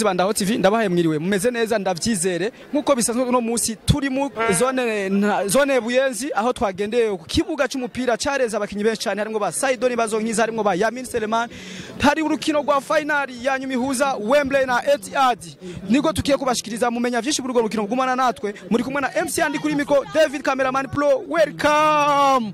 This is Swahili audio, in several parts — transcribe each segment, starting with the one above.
bakunzi ba Ndaho TV ndabahaye mwiriwe mumeze neza ndavyizere nkuko bisanzwe uno munsi turi mu zone nta- zone Buyenzi aho twagendeye ku kibuga c'umupira careza abakinyi benshi cyane harimo ba Saidoni bazonkiza harimo ba Yamin Seleman hari urukino rwa finali ya nyuma ihuza Wembley na Etihad niko tukiye kubashikiriza mumenya vyinshi kuri urwo rukino gumana natwe muri kumwe na MC Andy kuri miko David Cameraman Pro welcome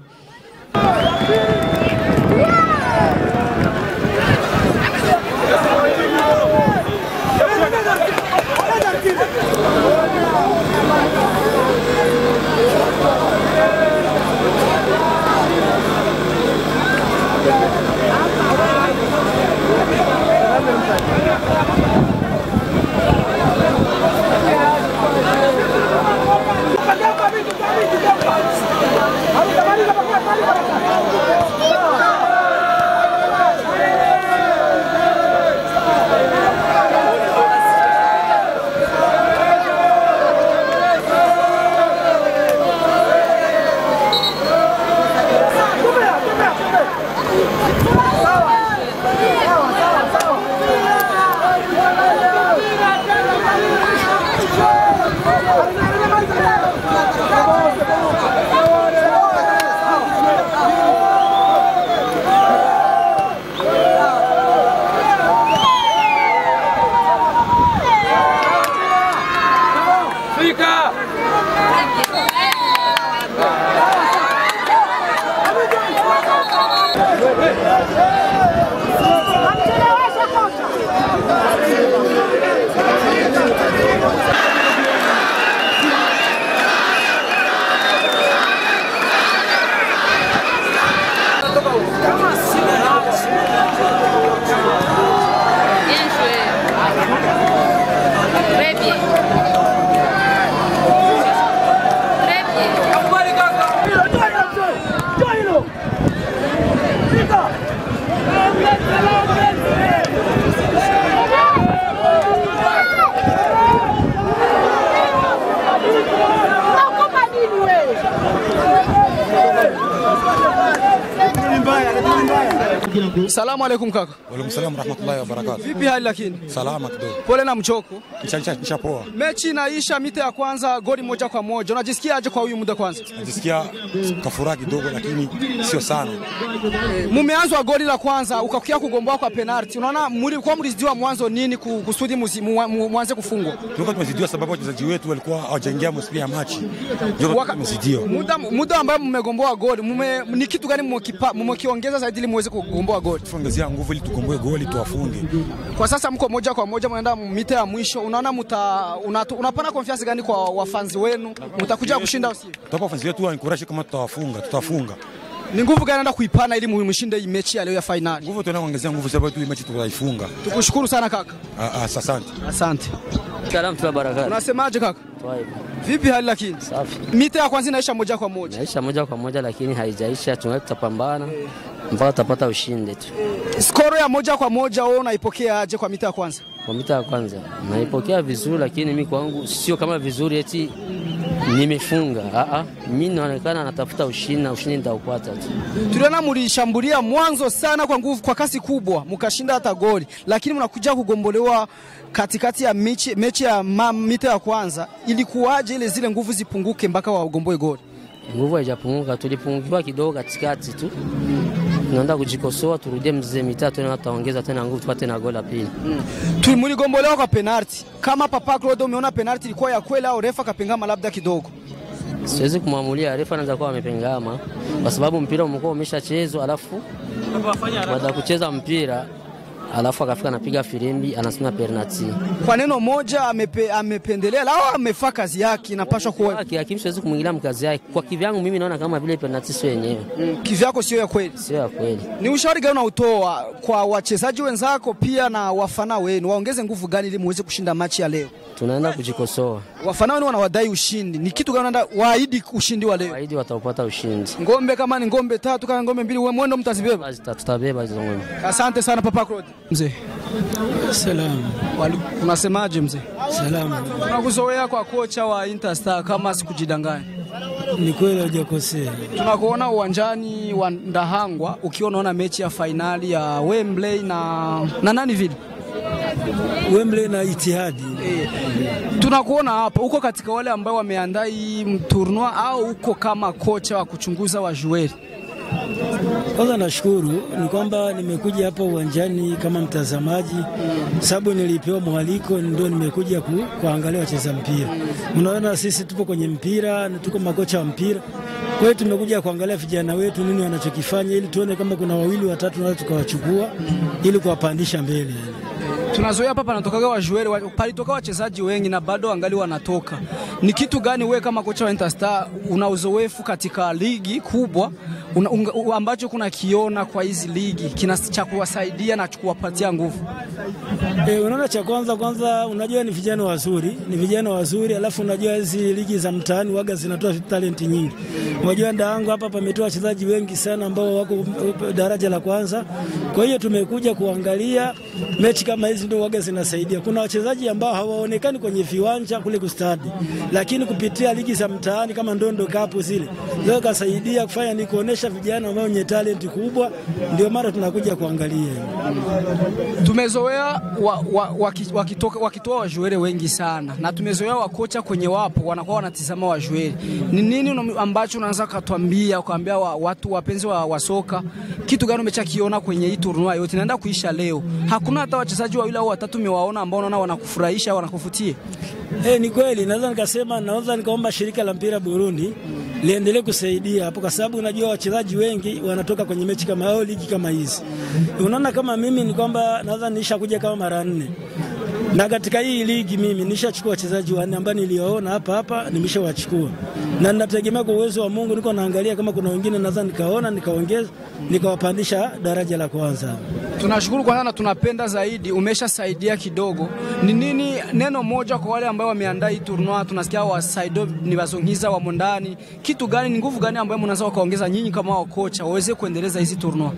Bien joué. Très bien. Très bien. Salamu alaikum kaka Waalaikum salaam warahmatullahi wabarakatuh. vipi hali lakini Salama kidogo. pole na mchoko Nisha- Nishapoa. mechi inaisha mita ya kwanza goli moja kwa moja unajisikia aje kwa huyu muda kwanza Najisikia kafuraha kidogo lakini sio sana. mumeanzwa goli la kwanza ukakukia kugomboa kwa penalti unaona mlikuwa mlizidiwa mwanzo nini ku- kusudi muzi- mu- mu- mwanze kufungwa Tulikuwa tumezidiwa sababu wachezaji wetu walikuwa hawajaingia msimu ya machi. Ndio Waka- tumezidiwa. muda, muda ambao mmegomboa goli mume, ni kitu gani mmekipa- mmekiongeza zaidi ili muweze kugomboa goli Tuongezea nguvu ili tukomboe goli tuwafunge. kwa sasa mko moja kwa moja mnaenda mita ya mwisho unaona muta, unatu, unapana confiance gani kwa wafanzi wenu mtakuja kushinda au sio Tutapa wafanzi wetu wanikurashi kama tutawafunga, tutawafunga. ni nguvu gani naenda kuipana ili mshinde hii mechi ya leo ya finali Nguvu tunaenda kuongezea nguvu sababu tu hii mechi tutaifunga. tukushukuru sana kaka Ah, ah, asante. asante Salamu tuna barakati. unasemaje kaka Twaib. vipi hali lakini Safi. mita ya kwanza inaisha moja kwa moja Naisha moja kwa moja lakini haijaisha, tungali tutapambana mpaka tutapata ushindi tu. skoro ya moja kwa moja wewe unaipokea aje kwa mita ya kwanza Kwa mita ya kwanza naipokea vizuri, lakini mi kwangu sio kama vizuri eti nimefunga. Ah ah, mimi naonekana natafuta ushindi na ushindi nitaupata tu. tuliona mlishambulia mwanzo sana kwa nguvu kwa kasi kubwa mkashinda hata goli lakini mnakuja kugombolewa katikati ya mechi, mechi ya ma, mita ya kwanza ilikuwaje ile zile nguvu zipunguke mpaka wagomboe goli Nguvu haijapunguka, tulipungukiwa kidogo katikati tu. Tunaenda kujikosoa, turudie mzee mitatu tena, tutaongeza tena nguvu, tupate na goli la pili. Tu- mligombolewa kwa penalti kama papa Claude umeona penalti ilikuwa ya kweli au refa kapengama labda kidogo Siwezi kumwamulia, refa anaweza kuwa amepengama kwa sababu mpira umekuwa umeshachezwa, alafu baada ya kucheza mpira alafu akafika anapiga filimbi anasema penalty. kwa neno moja amepe, amependelea au amefaa kazi yake inapaswa kuwa Kwa kihakimu siwezi kumwingilia mkazi yake. Kwa kivyangu mimi naona kama vile penalty sio yenyewe, kivyako sio ya kweli sio ya kweli. Ni ushauri gani unautoa kwa wachezaji wenzako pia na wafana wenu, waongeze nguvu gani ili muweze kushinda machi ya leo? Tunaenda kujikosoa, Wafana wenu wanawadai ushindi, ni kitu gani unaenda waahidi ushindi wa leo? waidi wataupata ushindi, Ngombe kama ni ngombe tatu kama ngombe mbili, wewe mwendo mtazibeba. Basi tuta- tutabeba hizo ng'ombe. Asante sana Papa Claude. Mzee, Salama, wali- unasemaje mzee? salama. Tunakuzoea kwa kocha wa Interstar kama sikujidanganya. Ni kweli hujakosea. Tunakuona uwanjani wa Ndahangwa ukiwa unaona mechi ya fainali ya Wembley na na nani vile Wembley na Itihadi. Tunakuona hapa uko katika wale ambao wameandaa hii turnua au uko kama kocha wa kuchunguza wajueri? Kwanza nashukuru ni kwamba nimekuja hapa uwanjani kama mtazamaji, sababu nilipewa mwaliko, ndio nimekuja ku, kuangalia wacheza mpira. Unaona sisi tupo kwenye mpira na tuko makocha wa mpira, kwa hiyo tumekuja kuangalia vijana wetu nini wanachokifanya, ili tuone kama kuna wawili watatu tunaweza tukawachukua ili kuwapandisha mbele. Tunazoea hapa panatokaga wajueri, wa- palitoka wachezaji wengi na bado wangali wanatoka. Ni kitu gani wewe kama kocha wa Interstar una uzoefu katika ligi kubwa una, unga, u- ambacho kuna kiona kwa hizi ligi kina cha kuwasaidia na kuwapatia nguvu? E, unaona cha kwanza kwanza, unajua ni vijana wazuri, ni vijana wazuri, alafu unajua hizi ligi za mtaani waga zinatoa talenti nyingi. Unajua Ndaangu hapa pametoa wachezaji wengi sana ambao wako uh, daraja la kwanza. Kwa hiyo tumekuja kuangalia mechi kama hizi, ndio waga zinasaidia. Kuna wachezaji ambao hawaonekani kwenye viwanja kule kustadi, lakini kupitia ligi za mtaani kama Ndondo Cup zile zao kasaidia kufanya ni kuonesha vijana ambao wenye talenti kubwa, ndio mara tunakuja kuangalia. Tumezoea wa, wa, waki- wakitoka wakitoa wajueri wengi sana, na tumezoea wakocha kwenye wapo wanakuwa wanatizama wajueri. Ni nini una- ambacho unaweza ukatwambia ukaambia wa, watu wapenzi wa, wa soka, kitu gani umechakiona kwenye hii turnua yote inaenda kuisha leo? Hakuna hata wachezaji wawili au watatu umewaona ambao unaona wanakufurahisha wanakuvutia? Eh, ni kweli naweza nikasema, naweza nikaomba shirika la mpira Burundi liendelee kusaidia hapo, kwa sababu unajua wachezaji wengi wanatoka kwenye mechi kama au ligi kama hizi. Unaona, kama mimi ni kwamba naweza nisha kuja kama mara nne na katika hii ligi mimi nishachukua wachezaji wanne ambao niliwaona hapa hapa, nimeshawachukua na ninategemea kwa uwezo wa Mungu, niko naangalia kama kuna wengine naweza nikaona nikaongeza nikawapandisha daraja la kwanza. Tunashukuru kwanza na tunapenda zaidi, umeshasaidia kidogo. Ni nini neno moja kwa wale ambao wameandaa hii turnua? Tunasikia wasaido ni wazongiza wamo ndani, kitu gani, ni nguvu gani ambayo mnaweza wakaongeza nyinyi kama wakocha waweze kuendeleza hizi turnua?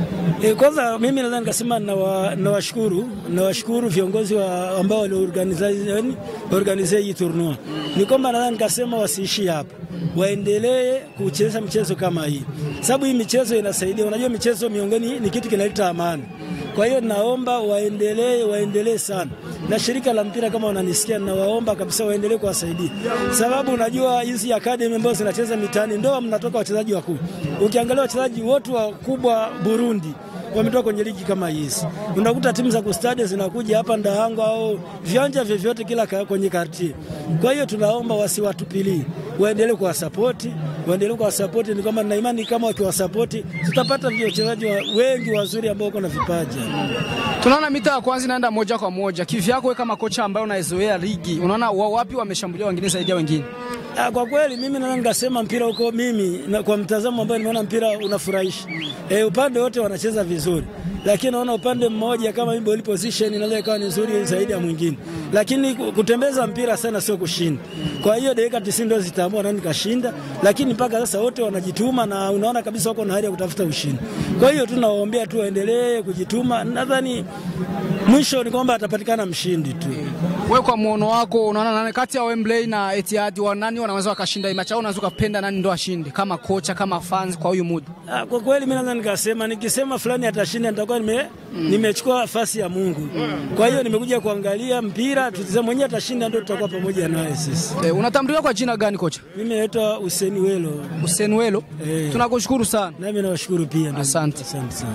E, kwanza mimi naweza nikasema nawa- nawashukuru nawashukuru viongozi wa ambao waliorganize organize hii turnua. Ni kwamba naweza nikasema wasiishi hapa, waendelee kucheza michezo kama hii, sababu hii michezo inasaidia. Unajua michezo miongoni ni kitu kinaleta amani. Kwa hiyo naomba waendelee, waendelee sana, na shirika la mpira kama wananisikia, nawaomba kabisa waendelee kuwasaidia, sababu unajua hizi academy ambazo zinacheza mitaani ndio mnatoka wachezaji wakuu. Ukiangalia wachezaji wote wakubwa Burundi wametoka kwenye ligi kama hizi. Unakuta timu za kustadi zinakuja hapa Ndahango au viwanja vyovyote kila ka, kwenye kartie. Kwa hiyo tunaomba wasiwatupilie, waendelee kuwasapoti, waendelee kuwasapoti. Ni kwamba na imani kama wakiwasapoti tutapata wachezaji wa, wengi wazuri ambao wako na vipaji. Tunaona mita ya kwanza inaenda moja kwa moja. Kivyako wewe kama kocha ambaye unaizoea ligi, unaona wa wapi wameshambulia wengine zaidi ya wengine? Ah, Kwa kweli mimi naweza nikasema mpira huko mimi na kwa mtazamo ambao nimeona mpira unafurahisha. E, upande wote wanacheza vizuri, lakini naona upande mmoja kama hii ball position inaweza ikawa ni nzuri zaidi ya mwingine, lakini ku- kutembeza mpira sana sio kushinda. Kwa hiyo dakika 90 ndio zitaamua nani kashinda, lakini mpaka sasa wote wanajituma na unaona kabisa wako na hali ya kutafuta ushindi. Kwa hiyo tunawaombea tu waendelee kujituma, nadhani mwisho ni kwamba atapatikana mshindi tu. Wewe kwa muono wako unaona nani kati ya Wembley na Etihad wa nani wanaweza wakashinda hii mechi au unaweza ukapenda nani ndo ashinde kama kocha kama fans kwa huyu muda? Ah, Kwa kweli mimi naweza nikasema nikisema fulani atashinda nitakuwa nime, nimechukua nafasi ya Mungu. Kwa hiyo nimekuja kuangalia mpira, tutazame mwenyewe atashinda, ndio tutakuwa pamoja naye sisi. E, unatambuliwa kwa jina gani kocha? Mimi naitwa Hussein Welo, Hussein Welo. Eh. Tunakushukuru sana. nami nawashukuru pia. ndugu. Asante. Asante sana.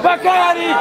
Bakari.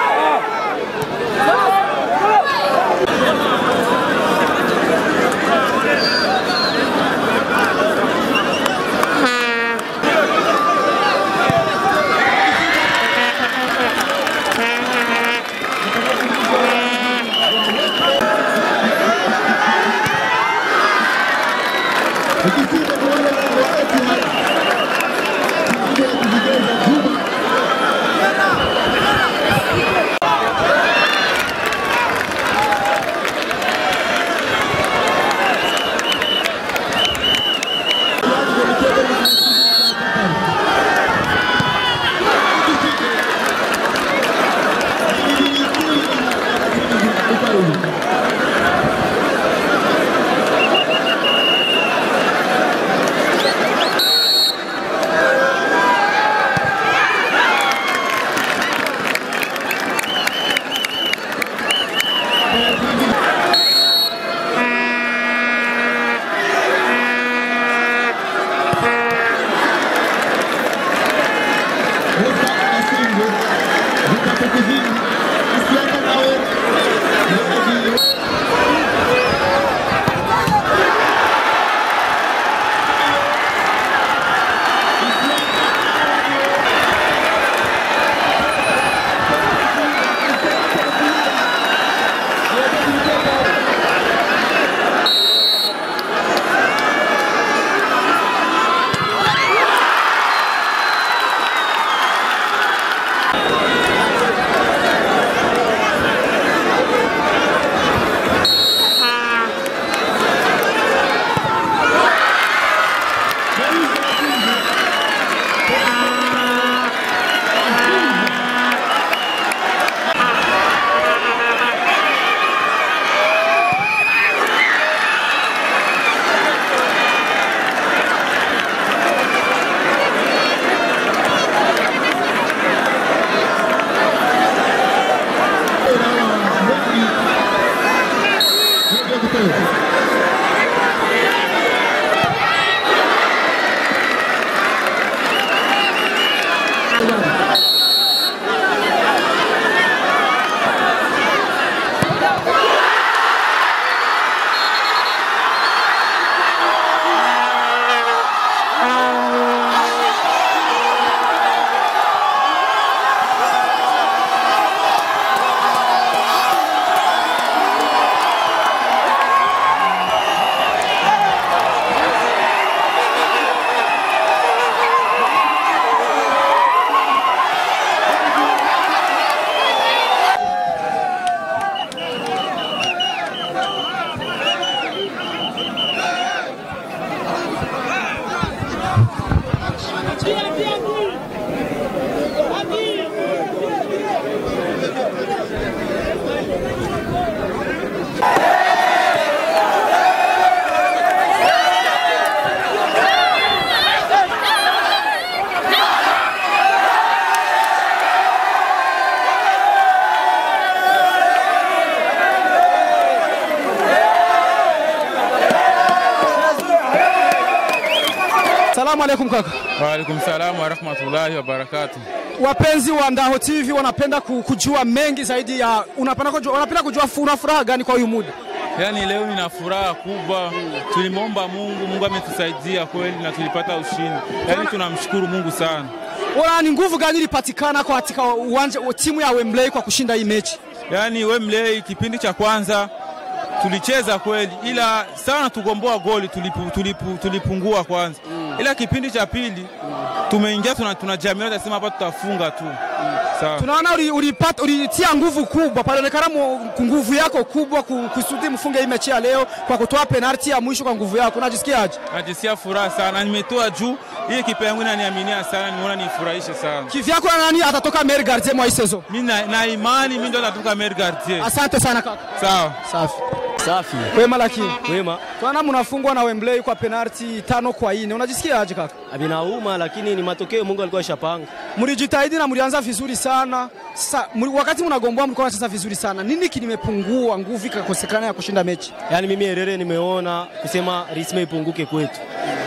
Salamu alaikum kaka. Waalaikum salamu wa rahmatullahi wa barakatuh. Wapenzi wa Ndaho TV wanapenda ku- kujua mengi zaidi ya unapenda kujua, wanapenda kujua fu- una furaha gani kwa huyu muda? Yaani leo nina furaha kubwa, tulimwomba Mungu, Mungu ametusaidia kweli na tulipata ushindi. Yaani tunamshukuru Mungu sana. Ona ni nguvu gani ilipatikana kwa katika uwanja timu ya Wembley kwa kushinda hii mechi? Yaani Wembley kipindi cha kwanza tulicheza kweli, ila sana tugomboa goli tulipu, tulipu, tulipungua kwanza, ila kipindi cha pili tumeingia tuna, tunajamia tunasema hapa tutafunga tu. Sawa. Tunaona uli- ulipata ulitia nguvu kubwa pale, onekana mu- nguvu yako kubwa ku- kusudi mfunge hii mechi ya leo kwa kutoa penalti ya mwisho kwa nguvu yako. Unajisikiaje? Najisikia furaha sana, nimetoa juu hii kipa yangu inaniaminia sana, nimeona nifurahishe sana. Kivyako na nani atatoka meilleur gardien mwa hii saison? Mimi na, na imani mimi ndo natoka meilleur gardien. Asante sana kaka. Sawa. Safi. Safi. Wema lakini. Wema. Tunaona mnafungwa na Wembley kwa penalti tano kwa ine. Unajisikiaje kaka? Vinauma lakini ni matokeo Mungu alikuwa ashapanga. Mlijitahidi na mlianza vizuri sana. Sasa mli- wakati mnagomboa mlikuwa mnacheza vizuri sana. Nini kilimepungua nguvu ikakosekana ya kushinda mechi? Yaani mimi Herere nimeona kusema risme ipunguke kwetu.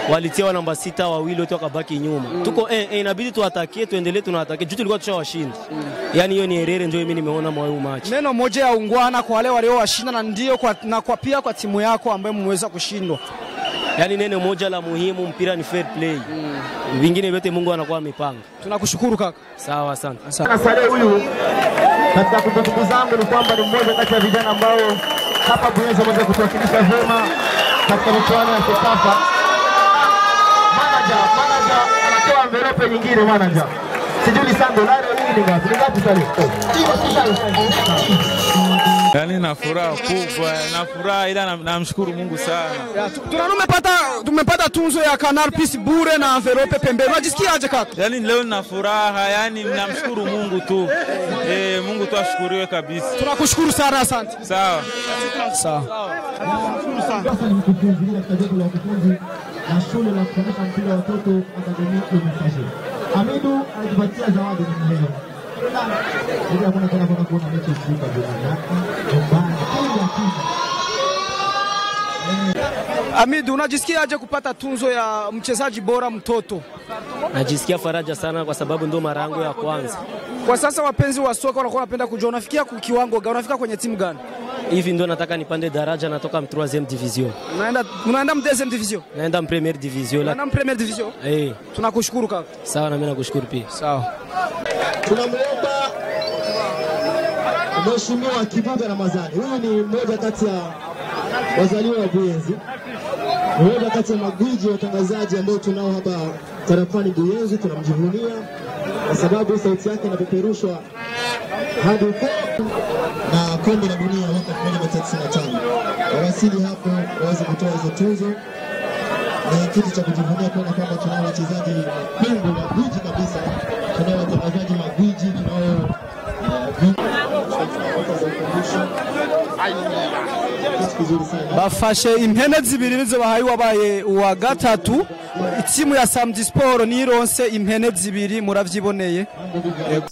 walitia wa namba sita wawili wote wakabaki nyuma. Tuko eh, eh, inabidi tuatakie, tuendelee tunatakie juu tulikuwa tushawashinda. Yani hiyo ni herere, ndio mimi nimeona mwa huu match. Neno moja ya ungwana kwa wale waliowashinda na ndio kwa, na kwa pia kwa timu yako ambayo mmeweza kushindwa. Yani neno moja la muhimu, mpira ni fair play. Vingine vyote Mungu anakuwa amepanga. Tunakushukuru kaka. Sawa, asante. Na Saleh huyu katika kumbukumbu zangu ni kwamba ni mmoja kati ya vijana ambao hapa Buyenzi wameweza kutuwakilisha vyema katika michuano ya Sekafa. Manager, manager anatoa envelope nyingine manager. Sijui ni sando laro hii ni ngapi? Ni ngapi Saleh? Yaani na furaha kubwa, na furaha ila nam- namshukuru Mungu sana. Ya, tu- Tuna tumepata tumepata tunzo ya Canal Plus bure na envelope pembeni. Unajisikiaje kaka? Yaani leo nina furaha, yaani namshukuru Mungu tu. Eh, Mungu tu ashukuriwe kabisa. Tunakushukuru sana, asante. Sawa. Sawa. Sasa ni mkufunzi ile katika jopo la wakufunzi na shule la kufundisha mpira wa watoto Akademia Unifashi. Hamidu alitupatia zawadi ni leo. Ndio hakuna tena kwenda kuona mechi usiku bila yako. Nyumbani. Kila kitu. Amid, unajisikiaje kupata tunzo ya mchezaji bora mtoto? Najisikia faraja sana kwa sababu ndo mara yangu ya kwanza. Kwa sasa wapenzi wa soka wanakuwa wanapenda kujua unafikia ku- kiwango gani, unafika kwenye timu gani? Hivi ndo nataka nipande daraja, natoka m 3 division. Unaenda unaenda m deuxième division? Naenda m première division. La... Unaenda m première division? Eh, Tunakushukuru kaka. sawa na mimi nakushukuru pia. Sawa. Tunamwomba Mheshimiwa Kibuga Ramadhani. Huyu ni mmoja kati ya wazaliwa wa Buyenzi, mmoja kati ya magwiji watangazaji ambao tunao hapa tarafani Buyenzi. Tunamjivunia kwa sababu sauti yake inapeperushwa hadi huko na kombe la dunia mwaka 1995. Wawasili hapo waweze kutoa hizo tuzo ni kitu cha kujivunia kuona kwamba tunao wachezaji mapingo magwiji kabisa, tunao watangazaji magwiji, tunao eh, vi- za ufundisho. Kitu kizuri sana. bafashe impene zibiri nizo bahaye wabaye uwa gatatu itimu ya Samedi Sport nironse impene zibiri muravyiboneye Yego.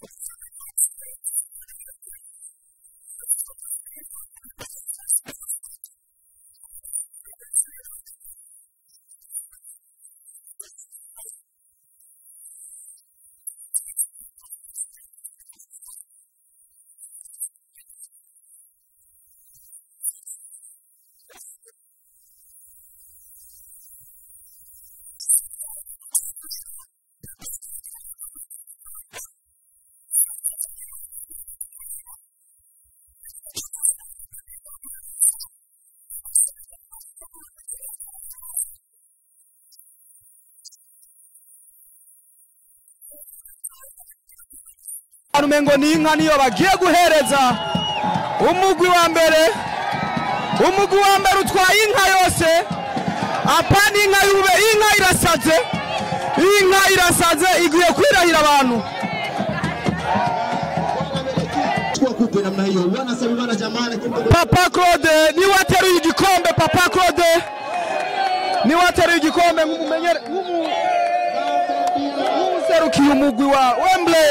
umengo ni inka niyo bagiye guhereza umugwi wa mbere umugwi wa mbere utwaye inka yose apana inka yube inka irasaze inka irasaze igiye kwirahira abantu Chukua kupe namna hiyo, wanasema bana jamani, kimbe papa claude niwe ateruye igikombe papa claude niwe ateruye igikombe nk'umumenyere nk'umu- nk'umuserukiye umugwi wa wembley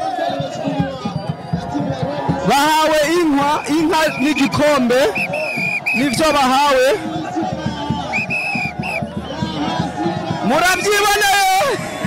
bahawe inka inka n'igikombe nivyo bahawe murabyiboneye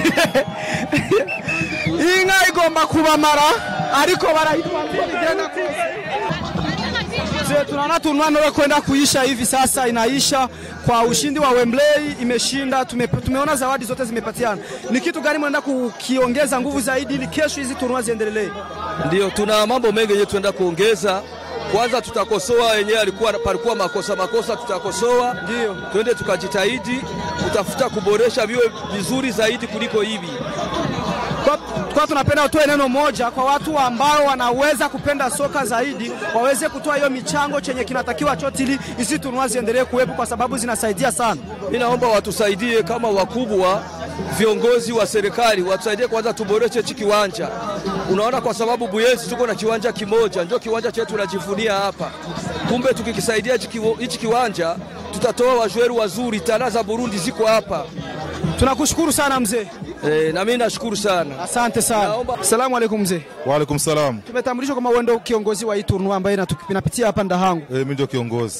inka igomba kubamara ariko barahitwa uko bigenda kose Mzee, tunaona turnua kwenda kuisha hivi sasa, inaisha kwa ushindi wa Wembley, imeshinda. Tume, tumeona zawadi zote zimepatiana. Ni kitu gani mnaenda kukiongeza nguvu zaidi ili kesho hizi turnua ziendelee? Ndio, tuna mambo mengi yenye tunaenda kuongeza. Kwanza tutakosoa yenyewe alikuwa palikuwa makosa makosa, tutakosoa Ndio. twende tukajitahidi kutafuta kuboresha viwe vizuri zaidi kuliko hivi. Kwa, kwa tunapenda utoe neno moja kwa watu ambao wanaweza kupenda soka zaidi, waweze kutoa hiyo michango chenye kinatakiwa chote, ili hizi turnua ziendelee kuwepo kwa sababu zinasaidia sana. Mimi naomba watusaidie kama wakubwa, viongozi wa serikali watusaidie kwanza, tuboreshe hichi kiwanja. Unaona, kwa sababu Buyenzi tuko na kiwanja kimoja, ndio kiwanja chetu tunajivunia hapa. Kumbe tukikisaidia hichi kiwo- hichi kiwanja, tutatoa wajueru wazuri, talaa za Burundi ziko hapa. Tunakushukuru sana mzee, E, na mimi nashukuru sana. asante sana. Naomba- Asalamu alaikum mzee. Waalaikum salam. Tumetambulishwa kama wewe ndio kiongozi wa hii turnua ambayo inatu- inapitia hapa Ndahangu. E, mimi ndio kiongozi.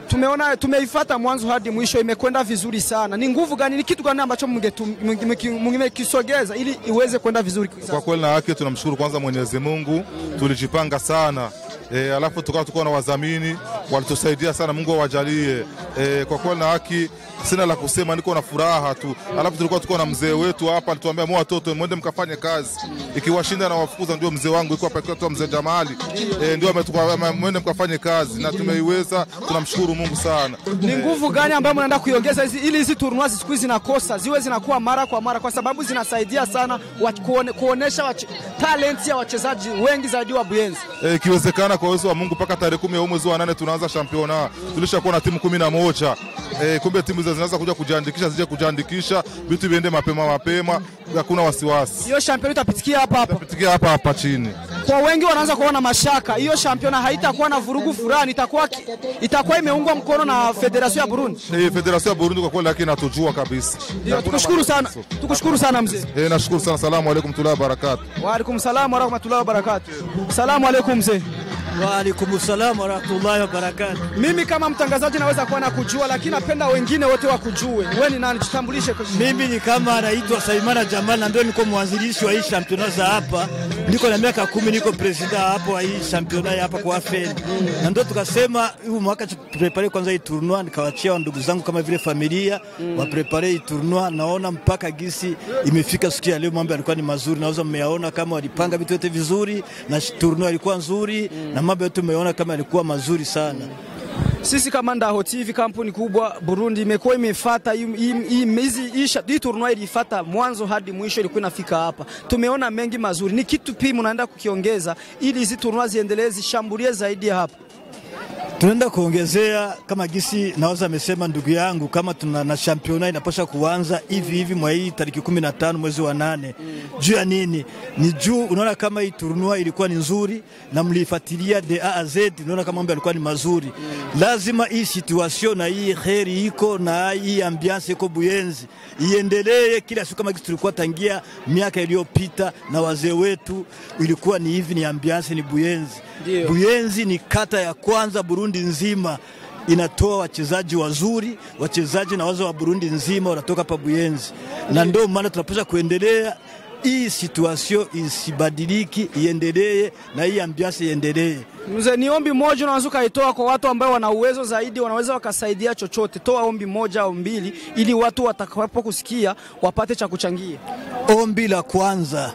tumeona tumeifata mwanzo hadi mwisho, imekwenda vizuri sana. Ni nguvu gani, ni kitu gani ambacho mngetu- mnge- mngekisogeza ili iweze kwenda vizuri? Kwa kweli na haki tunamshukuru kwanza Mwenyezi Mungu, tulijipanga sana e, alafu tukawa tuko na wadhamini walitusaidia sana, Mungu awajalie. E, kwa kweli na haki sina la kusema, niko na furaha tu. Alafu tulikuwa tuko na mzee wetu hapa, alituambia mwa watoto mwende mkafanye kazi, ikiwashinda na wafukuza. Ndio mzee wangu iko hapa, ikiwa mzee Jamali e, ndio ametupa mwende mkafanye kazi, na tumeiweza. Tunamshukuru Mungu sana. Ni nguvu gani ambayo mnaenda kuiongeza hizi ili hizi turnua siku hizi zinakosa ziwe zinakuwa mara kwa mara, kwa sababu zinasaidia sana wa, kuone, kuonesha wache, talent ya wachezaji wengi zaidi wa Buyenzi. Eh, ikiwezekana kwa uwezo wa Mungu mpaka tarehe kumi ya huu mwezi wa nane tunaanza championa. Tulishakuwa na timu kumi na moja. Eh, kumbe timu hizo zinaweza kuja kujiandikisha, zije kujiandikisha, vitu viende mapema mapema, hakuna wasiwasi. Hiyo champion itapitikia hapa hapa. Tukia hapa hapa chini. Kwa wengi wanaanza kuona mashaka, hiyo championa haitakuwa na vurugu fulani, itakuwa ki- itakuwa imeungwa mkono na Federation ya Burundi. Eh, Federation ya Burundi kwa kweli lakini natujua kabisa. Ndio, tukushukuru sana, tukushukuru sana mzee. Eh, nashukuru sana. Salamu alaikum tula barakatu. Wa alaikum salam wa rahmatullahi wa barakatuh. Salamu alaikum mzee. Wa alaikum salam wa rahmatullahi wa barakatuh. Mimi kama mtangazaji naweza kuwa na kujua, lakini napenda wengine wote wakujue. Wewe ni nani? Jitambulishe. kwa- Mimi ni kama anaitwa Saimana Jamal na ndio niko mwanzilishi wa hii championa za hapa. Niko na miaka kumi, niko presida hapo wa hii championa ya hapa kwa AFEL. Na ndio tukasema huu mwaka tuprepare kwanza hii tournoi, nikawachia ndugu zangu kama vile familia wa prepare hii tournoi. Naona mpaka gisi imefika siku ya leo, mambo yalikuwa ni mazuri, naweza mmeyaona kama walipanga vitu vyote vizuri na tournoi ilikuwa nzuri na mambo yote umeona kama yalikuwa mazuri sana. Sisi kama Ndaho TV kampuni kubwa Burundi imekuwa imefuata hii- hii- hii- hizi hii sha- hii tournoi ilifuata mwanzo hadi mwisho, ilikuwa inafika hapa. Tumeona mengi mazuri. Ni kitu pia mnaenda kukiongeza ili hizi tournoi ziendelee zishambulie zaidi ya hapa. Tunaenda kuongezea kama gisi naweza amesema ndugu yangu, kama tuna na championa inapasha kuanza hivi hivi mwa hii tariki 15 mwezi wa nane. Juu ya nini? Ni juu unaona kama hii turnua ilikuwa ni nzuri na mlifuatilia de A a Z, unaona kama mambo yalikuwa ni mazuri. Lazima hii situation na hii heri iko na hii ambiance iko Buyenzi iendelee kila siku kama gisi tulikuwa tangia miaka iliyopita na wazee wetu, ilikuwa ni hivi, ni ambiance, ni Buyenzi. Ndio. Buyenzi ni kata ya kwanza Burundi nzima inatoa wachezaji wazuri, wachezaji na wazo wa Burundi nzima wanatoka hapa Buyenzi, na ndio maana tunapaswa kuendelea hii situation isibadiliki, iendelee na hii ambiance iendelee. Mzee, ni ombi moja unaweza ukaitoa kwa watu ambao wana uwezo zaidi, wanaweza wakasaidia chochote. Toa ombi moja au mbili, ili watu watakapo kusikia wapate cha kuchangia. Ombi la kwanza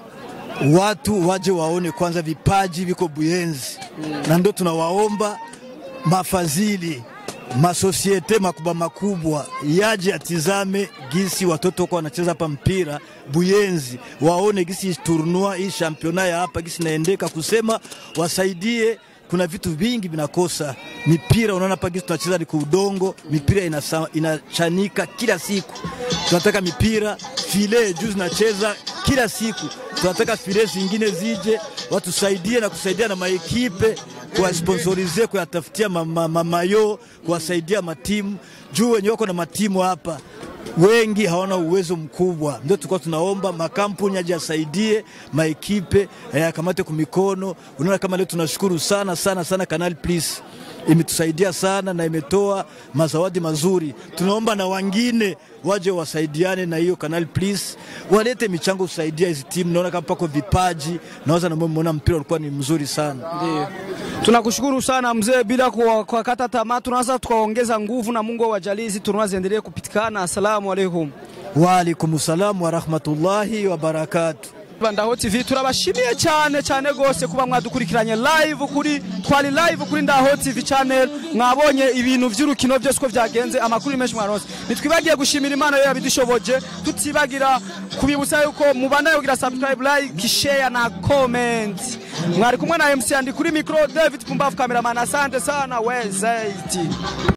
watu waje waone kwanza vipaji viko Buyenzi na ndio tunawaomba mafadhili masosiete makubwa makubwa yaje atizame gisi watoto kwa wanacheza hapa mpira Buyenzi, waone gisi turnua hii championa ya hapa gisi naendeka, kusema wasaidie kuna vitu vingi vinakosa. Mipira unaona hapa gisi tunacheza ni kuudongo, mipira inasa, inachanika kila siku. Tunataka mipira file juu zinacheza kila siku, tunataka file zingine zije watusaidie na kusaidia na maekipe kuwasponsorize kuyatafutia mamayo ma, ma, kuwasaidia matimu juu wenye wako na matimu hapa wengi hawana uwezo mkubwa, ndio tulikuwa tunaomba makampuni aje asaidie maekipe yakamate kumikono. Unaona kama leo tunashukuru sana sana sana Canal Plus imetusaidia sana na imetoa mazawadi mazuri. Tunaomba na wengine waje wasaidiane na hiyo Canal Plus, walete michango kusaidia hizi timu. Naona kama pako vipaji, naweza na muona mpira ulikuwa ni mzuri sana. Ndio. Tunakushukuru sana mzee, bila kwa- kuwakata tamaa, tunaanza tukaongeza nguvu na Mungu awajalie hizi tournoi ziendelee kupitikana. Asalamu alaikum. Wa alaikum salam wa rahmatullahi wa barakatuh. Ndaho TV turabashimiye cyane cyane gose kuba mwadukurikiranye live kuri twari live kuri Ndaho TV channel mwabonye ibintu vy'urukino byose uko vyagenze amakuru menshi mwaronse nitwibagiye gushimira Imana yo yabidushoboje tutibagira kubibutsa yuko mubandanye kugira subscribe like share na comment mwari kumwe na MC Andi kuri micro David Pumbavu cameraman asante sana wezaiti